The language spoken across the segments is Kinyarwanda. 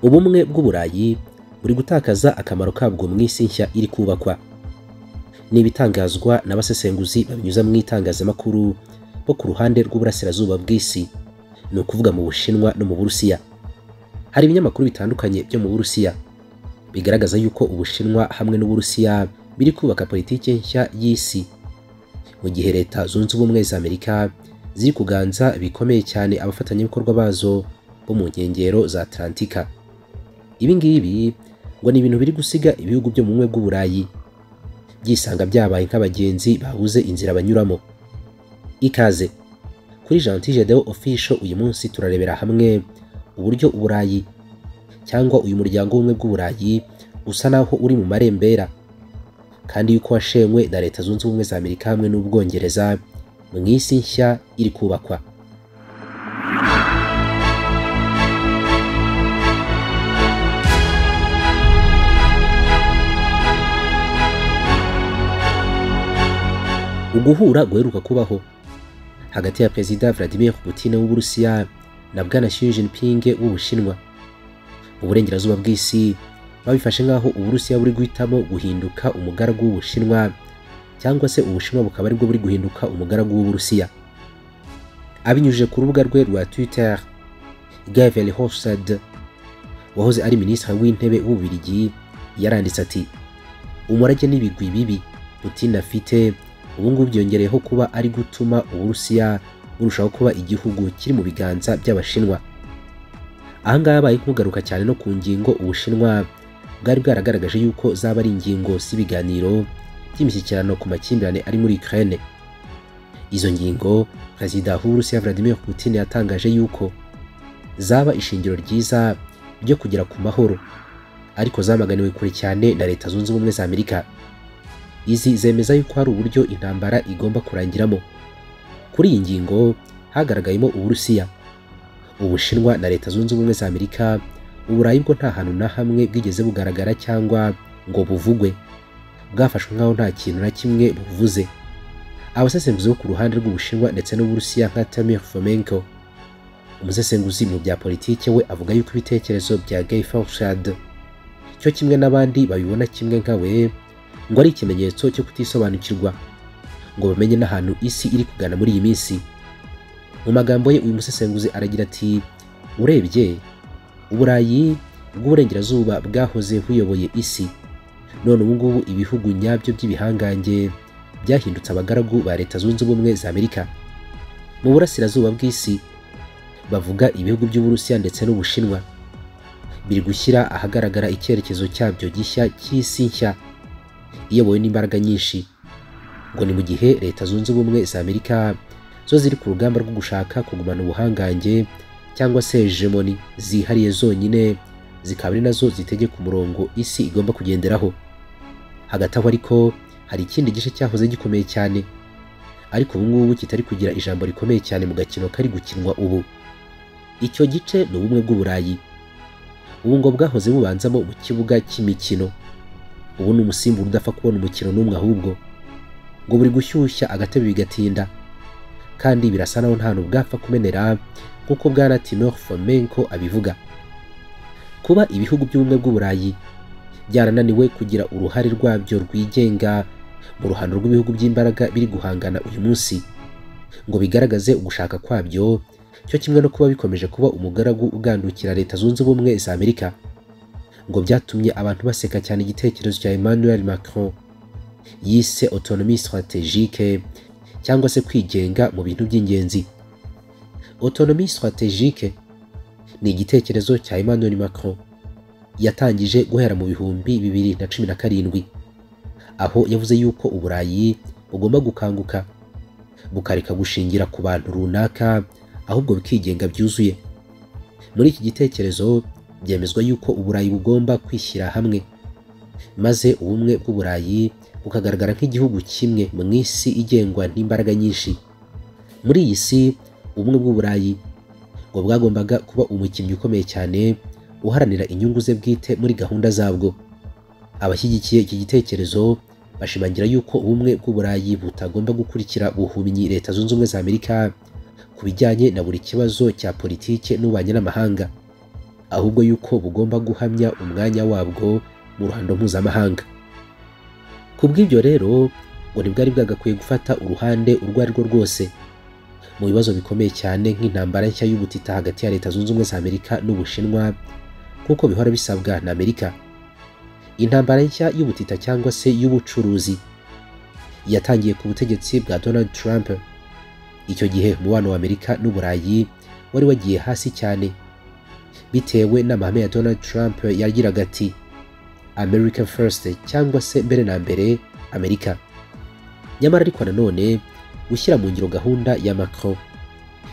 ubumwe bw'uburayi buri gutakaza akamaro kabwo mu isi nshya iri kubakwa ni ibitangazwa n'abasesenguzi babinyuza mu itangazamakuru bo ku ruhande rw'uburasirazuba bw'isi ni ukuvuga mu bushinwa no mu burusiya hari ibinyamakuru bitandukanye byo mu burusiya bigaragaza yuko ubushinwa hamwe n'uburusiya biri kubaka politiki nshya y'isi mu gihe leta zunze ubumwe za amerika ziri kuganza bikomeye cyane abafatanyabikorwa bazo bo mu nkengero za atlantika ibi ngibi ngo ni ibintu biri gusiga ibihugu byo mu bumwe bw'uburayi byisanga byabaye nk'abagenzi babuze inzira banyuramo ikaze kuri Gentil Deo Official uyu munsi turarebera hamwe uburyo uburayi cyangwa uyu muryango w'ubumwe bw'uburayi usa naho uri mu marembera kandi yuko washenywe na leta zunze ubumwe za amerika hamwe n'ubwongereza mu isi nshya iri kubakwa uguhura guheruka kubaho hagati ya perezida Vladimir Putin w'uburusiya na bwana Xi Jinping w'ubushinwa uburengerazuba bw'isi babifashe nk'aho uburusiya buri guhitamo guhinduka umugaragu w'ubushinwa cyangwa se ubushinwa bukaba aribwo buri guhinduka umugaragu w'uburusiya abinyujije ku rubuga rwe rwa twitter Guy Verhofstadt wahoze ari minisitiri w'intebe w'ububirigi yaranditse ati umurage n'ibigwi bibi Putin afite ubu ngubu byongereyeho kuba ari gutuma uburusiya burushaho kuba igihugu kiri mu biganza by'abashinwa aha ngaha habaye nk'ugaruka cyane no ku ngingo ubushinwa bwari bwaragaragaje yuko zaba ari ingingo z'ibiganiro by'imishyikirano ku makimbirane ari muri Ukraine izo ngingo perezida w'uburusiya Vladimir Putin yatangaje yuko zaba ishingiro ryiza ryo kugera ku mahoro ariko zamaganiwe kure cyane na leta zunze ubumwe za Amerika izi zemeza yuko hari uburyo intambara igomba kurangiramo kuri iyi ngingo hagaragayemo uburusiya ubushinwa na leta zunze ubumwe za amerika uburayi bwo nta hantu na hamwe bwigeze bugaragara cyangwa ngo buvugwe bwafashwe nk'aho nta kintu na kimwe buvuze abasesenguzi bo ku ruhande rw'ubushinwa ndetse n'uburusiya nka tamir fomenko umusesenguzi mu bya politike we avuga yuko ibitekerezo bya gay faushad cyo kimwe n'abandi babibona kimwe nka we ngo ari ikimenyetso cyo kutisobanukirwa ngo bamenye n'ahantu isi iri kugana muri iyi minsi mu magambo ye uyu musesenguzi aragira ati urebye uburayi bw'uburengerazuba bwahoze buyoboye isi none ubu ngubu ibihugu nyabyo by'ibihangange byahindutse abagaragu ba leta zunze ubumwe za amerika mu burasirazuba bw'isi bavuga ibihugu by'uburusiya ndetse n'ubushinwa biri gushyira ahagaragara icyerekezo cyabyo gishya cy'isi nshya iyobowe n'imbaraga nyinshi ngo ni mu gihe leta zunze ubumwe za amerika zo ziri ku rugamba rwo gushaka kugumana ubuhangange cyangwa se hegemoni zihariye zonyine zikaba ari nazo zitegeka umurongo isi igomba kugenderaho hagati aho ariko hari ikindi gice cyahoze gikomeye cyane ariko ubu ngubu kitari kugira ijambo rikomeye cyane mu gakino kari gukinwa ubu icyo gice ni ubumwe bw'uburayi ubu ngo bwahoze bubanzamo mu kibuga cy'imikino ubu ni umusimbura udapfa kubona umukino n'umwe ahubwo ngo buri gushyushya agatebe bigatinda kandi birasa naho nta bwapfa kumenera nk'uko bwana tino fomenko abivuga kuba ibihugu by'ubumwe bw'uburayi byarananiwe kugira uruhare rwabyo rwigenga mu ruhando rw'ibihugu by'imbaraga biri guhangana uyu munsi ngo bigaragaze ugushaka kwabyo cyo kimwe no kuba bikomeje kuba umugaragu ugandukira leta zunze ubumwe za amerika ngo byatumye abantu baseka cyane igitekerezo cya Emmanuel Macron yise autonomie stratégique cyangwa se kwigenga mu bintu by'ingenzi autonomie stratégique ni igitekerezo cya Emmanuel Macron yatangije guhera mu bihumbi bibiri na cumi na karindwi aho yavuze yuko uburayi bugomba gukanguka bukareka gushingira ku bantu runaka ahubwo bikigenga byuzuye muri iki gitekerezo byemezwa yuko uburayi bugomba kwishyira hamwe maze ubumwe bw'uburayi bukagaragara nk'igihugu kimwe mu isi igengwa n'imbaraga nyinshi muri iyi si ubumwe bw'uburayi ngo bwagombaga kuba umukinnyi ukomeye cyane uharanira inyungu ze bwite muri gahunda zabwo abashyigikiye iki gitekerezo bashimangira yuko ubumwe bw'uburayi butagomba gukurikira buhumyi leta zunze ubumwe za amerika ku bijyanye na buri kibazo cya politiki n'ububanyi n'amahanga ahubwo yuko bugomba guhamya umwanya wabwo mu ruhando mpuzamahanga ku bw'ibyo rero ngo ntibwari bwagakwiye gufata uruhande urwo ari rwo rwose mu bibazo bikomeye cyane nk'intambara nshya y'ubutita hagati ya leta zunze ubumwe za amerika n'ubushinwa nk'uko bihora bisabwa na amerika intambara nshya y'ubutita cyangwa se y'ubucuruzi yatangiye ku butegetsi bwa donald trump icyo gihe umubano wa amerika n'uburayi wari wagiye hasi cyane bitewe n'amahame ya donald trump yagiraga ati america first cyangwa se mbere na mbere amerika nyamara ariko nanone gushyira mu ngiro gahunda ya macron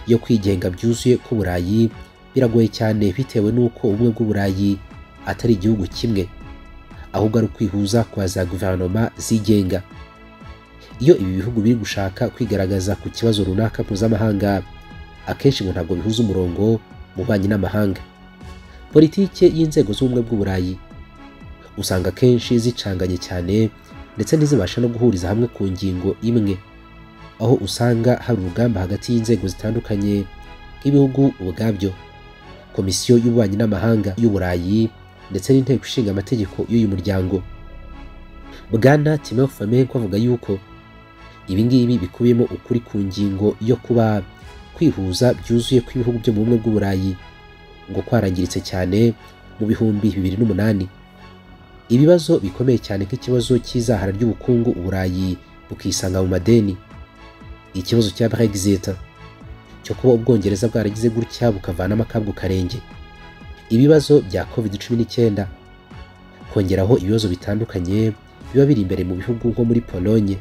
yo kwigenga byuzuye k'uburayi biragoye cyane bitewe n'uko ubumwe bw'uburayi atari igihugu kimwe ahubwo ari ukwihuza kwa za guverinoma zigenga iyo ibi bihugu biri gushaka kwigaragaza ku kibazo runaka mpuzamahanga akenshi ngo ntabwo bihuza umurongo mu bubanyi n'amahanga politike y'inzego z'ubumwe bw'uburayi usanga akenshi zicanganye cyane ndetse ntizibasha no guhuriza hamwe ku ngingo imwe aho usanga hari urugamba hagati y'inzego zitandukanye nk'ibihugu ubwabyo komisiyo y'ububanyi n'amahanga y'uburayi ndetse n'inteko ishinga amategeko y'uyu muryango bwana timo famenko avuga yuko ibingibi bikubiyemo ukuri ku ngingo yo kuba kwihuza byuzuye kw'ibihugu byo mu bumwe bw'uburayi ngo kwarangiritse cyane mu bihumbi bibiri n'umunani ibibazo bikomeye cyane nk'ikibazo cy'izahara ry'ubukungu uburayi bukisanga mu madeni ikibazo cya brexit cyo kuba ubwongereza bwaragize gutya bukavanamo akabwo karenge ibibazo bya covid cumi n'icyenda kongeraho ibibazo bitandukanye biba biri imbere mu bihugu nko muri polonye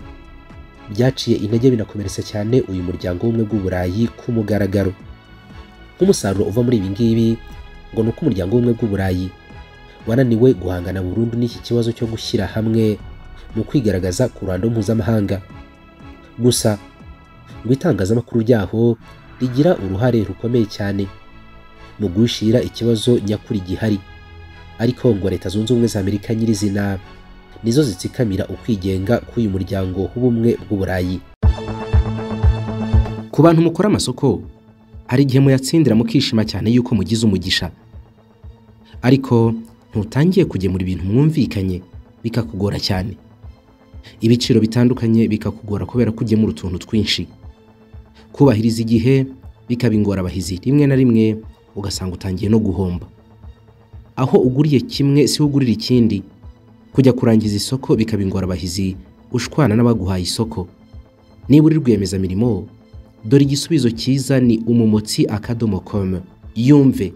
byaciye intege binakomeretsa cyane uyu muryango w'ubumwe bw'uburayi ku mugaragaro nk'umusaruro uva muri ibi ngibi ngo ni uko umuryango w'ubumwe bw'uburayi wananiwe guhangana burundu n'iki kibazo cyo gushyira hamwe mu kwigaragaza ku ruhando mpuzamahanga gusa ngo itangazamakuru ryaho rigira uruhare rukomeye cyane mu guhishira ikibazo nyakuri gihari ariko ngo leta zunze ubumwe za amerika nyirizina nizo zitsikamira ukwigenga k'uyu muryango w'ubumwe bw'uburayi ku bantu mukora amasoko hari igihe muyatsindira mukishima cyane yuko mugize umugisha ariko ntutangiye kugemura ibintu mwumvikanye bikakugora cyane ibiciro bitandukanye bikakugora kubera ko ugemura utuntu twinshi kubahiriza igihe bikaba ingorabahizi rimwe na rimwe ugasanga utangiye no guhomba aho uguriye kimwe si we ugurira ikindi kujya kurangiza isoko bikaba ingorabahizi ushwana n'abaguhaye isoko niba uri rwiyemezamirimo dore igisubizo cyiza ni umumotsi akadomo komu yumve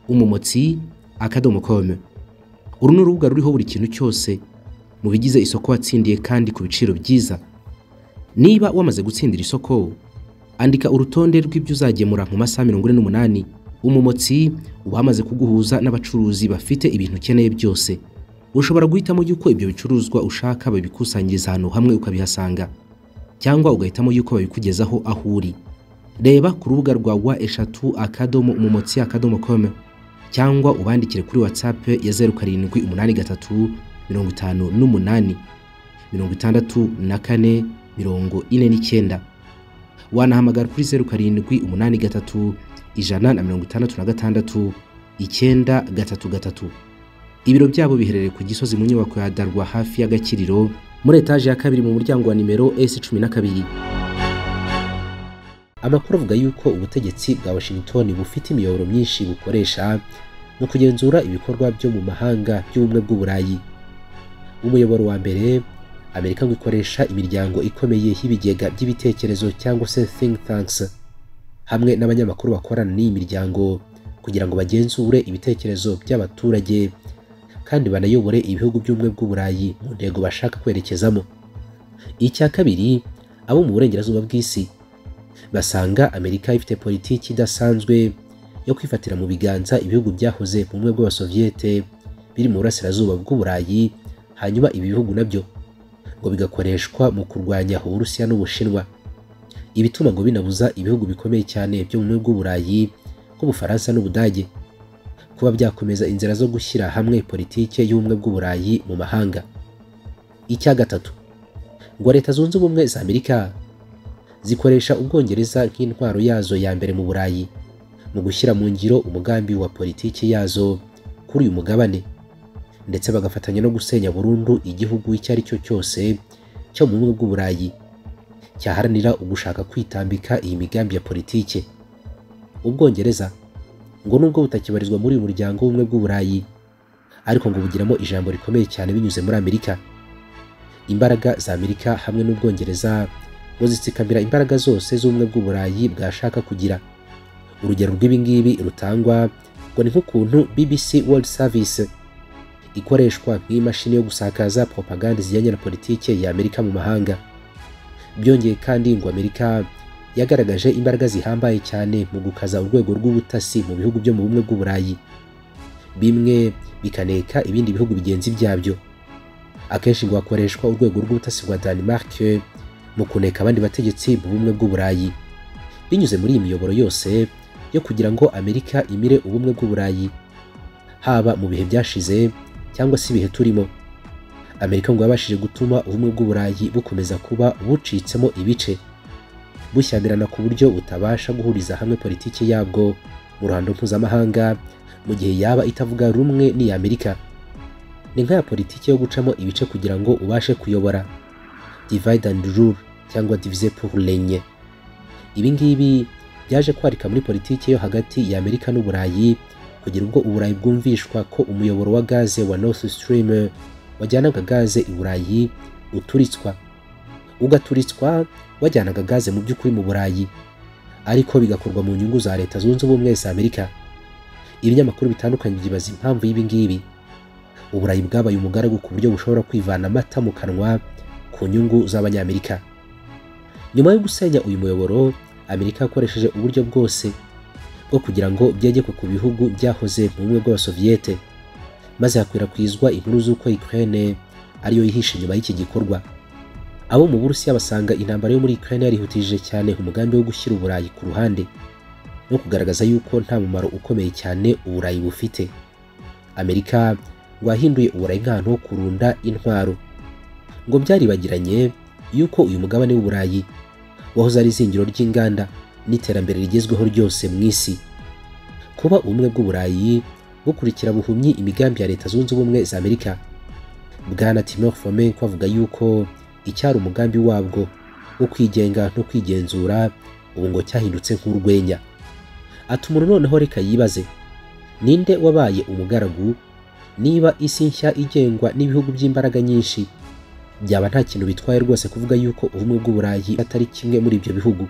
umumotsi akadomo komu uru ni urubuga ruriho buri kintu cyose mu bigize isoko watsindiye kandi ku biciro byiza niba wamaze gutsindira isoko andika urutonde rw'ibyo uzagemura mu masaha mirongo ine n'umunani umumotsi uba wamaze kuguhuza n'abacuruzi bafite ibintu ukeneye byose ushobora guhitamo yuko ibyo bicuruzwa ushaka babikusanyiriza ahantu hamwe ukabihasanga cyangwa ugahitamo yuko babikugezaho aho uri reba ku rubuga rwa wa eshatu akadomo umumotsi akadomo kome cyangwa ubandikire kuri watsapu ya zeru karindwi umunani gatatu mirongo itanu n'umunani mirongo itandatu na kane mirongo ine n'icyenda wanahamagara kuri zeru karindwi umunani gatatu ijana na mirongo itandatu na gatandatu icyenda gatatu gatatu ibiro byabo biherereye ku gisozi mu nyubako ya darwa hafi y'agakiriro muri etaje ya kabiri mu muryango wa nimero esi cumi na kabiri amakuru avuga yuko ubutegetsi bwa washington bufite imiyoboro myinshi bukoresha mu kugenzura ibikorwa byo mu mahanga by'ubumwe bw'uburayi umuyoboro wa mbere amerika ngo ikoresha imiryango ikomeye y'ibigega by'ibitekerezo cyangwa se think tanks hamwe n'abanyamakuru bakorana n'iyi miryango kugira ngo bagenzure ibitekerezo by'abaturage kandi banayobore ibihugu by'ubumwe bw'uburayi mu ntego bashaka kwerekezamo icya kabiri abo mu burengerazuba bw'isi basanga amerika ifite politiki idasanzwe yo kwifatira mu biganza ibihugu byahoze mu bumwe bw'abasoviyete biri mu burasirazuba bw'uburayi hanyuma ibi bihugu nabyo ngo bigakoreshwa mu kurwanya uburusiya n'ubushinwa ibituma ngo binabuza ibihugu bikomeye cyane byo mu bumwe bw'uburayi nk'ubufaransa n'ubudage kuba byakomeza inzira zo gushyira hamwe politike y'ubumwe bw'uburayi mu mahanga icya gatatu ngo leta zunze ubumwe za amerika zikoresha ubwongereza nk'intwaro yazo ya mbere mu burayi mu gushyira mu ngiro umugambi wa politiki yazo kuri uyu mugabane ndetse bagafatanya no gusenya burundu igihugu icyo ari cyo cyose cyo mu bumwe bw'uburayi cyaharanira ugushaka kwitambika iyi migambi ya politike ubwongereza ngo nubwo butakibarizwa muri uyu muryango w'ubumwe bw'uburayi ariko ngo bugiramo ijambo rikomeye cyane binyuze muri amerika imbaraga za amerika hamwe n'ubwongereza ngo zitsikamira imbaraga zose z'ubumwe bw'uburayi bwashaka kugira urugero rw'ibingibi rutangwa ngo ni nk'ukuntu bbc world service ikoreshwa nk'imashini yo gusakaza propaganda zijyanye na politike ya amerika mu mahanga byongeye kandi ngo amerika yagaragaje imbaraga zihambaye cyane mu gukaza urwego rw'ubutasi mu bihugu byo mu bumwe bw'uburayi bimwe bikaneka ibindi bihugu bigenzi byabyo akenshi ngo hakoreshwa urwego rw'ubutasi rwa denmark mu kuneka abandi bategetsi mu bumwe bw'uburayi binyuze muri iyi miyoboro yose yo kugira ngo amerika imire ubumwe bw'uburayi haba mu bihe byashize cyangwa se ibihe turimo amerika ngo yabashije gutuma ubumwe bw'uburayi bukomeza kuba bucitsemo ibice bushyamirana ku buryo butabasha guhuriza hamwe politiki yabwo mu ruhando mpuzamahanga mu gihe yaba itavuga rumwe n'iya amerika ni nk'aya politiki yo gucamo ibice kugira ngo ubashe kuyobora divide and rule cyangwa divize pour renye ibi ngibi byaje kwarika muri politiki yo hagati ya amerika n'uburayi kugira ubwo uburayi bwumvishwa ko umuyoboro wa gaze wa north stream wajyanaga gaze i burayi uturitswa ugaturitswa wajyanaga gaze mu by'ukuri mu burayi ariko bigakorwa mu nyungu za leta zunze ubumwe za amerika ibinyamakuru bitandukanye byibaza impamvu y'ibingibi uburayi bwabaye umugaragu ku buryo bushobora kwivana amata mu kanwa ku nyungu z'abanyamerika nyuma yo gusenya uyu muyoboro amerika yakoresheje uburyo bwose bwo kugira ngo byegekwe ku bihugu byahoze mu bumwe bw'abasoviyete maze hakwirakwizwa inkuru z'uko ukraine ariyo yihishe nyuma y'iki gikorwa abo mu burusiya basanga intambara yo muri ukraine yarihutishije cyane umugambi wo gushyira uburayi ku ruhande no kugaragaza yuko nta mumaro ukomeye cyane uburayi bufite amerika ngo yahinduye uburayi nk'ahantu ho kurunda intwaro ngo byaribagiranye yuko uyu mugabane w'uburayi wahoze ari izingiro ry'inganda n'iterambere rigezweho ryose mu isi kuba ubumwe bw'uburayi bukurikira buhumyi imigambi ya leta zunze ubumwe za amerika bwana timor fome ko avuga yuko icyari umugambi wabwo wo kwigenga no kwigenzura ubu ngo cyahindutse nk'urwenya ati umuntu noneho reka yibaze ninde wabaye umugaragu niba isi nshya igengwa n'ibihugu by'imbaraga nyinshi byaba nta kintu bitwaye rwose kuvuga yuko ubumwe bw'uburayi atari kimwe muri ibyo bihugu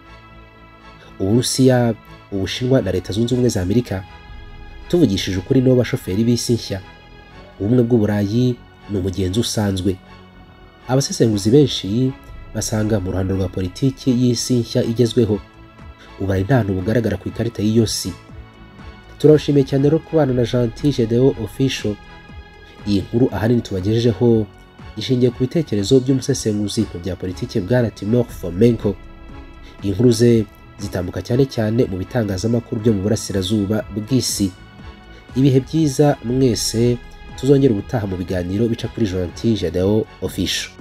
uburusiya ubushinwa na leta zunze ubumwe za amerika tuvugishije ukuri nibo bashoferi b'isi nshya ubumwe bw'uburayi ni umugenzi usanzwe abasesenguzi benshi basanga mu ruhando rwa politiki y'isi nshya igezweho uburayi nta hantu bugaragara ku ikarita y'iyo si turabashimiye cyane rero kubana na gentil gedewo ofisho iyi nkuru ahanini tubagejejeho ishingiye ku bitekerezo by'umusesenguzi mu bya politiki bwana timor fomenko inkuru ze zitambuka cyane cyane mu bitangazamakuru byo mu burasirazuba bw'isi ibihe byiza mwese tuzongera ubutaha mu biganiro bica kuri gentil gedewo ofisho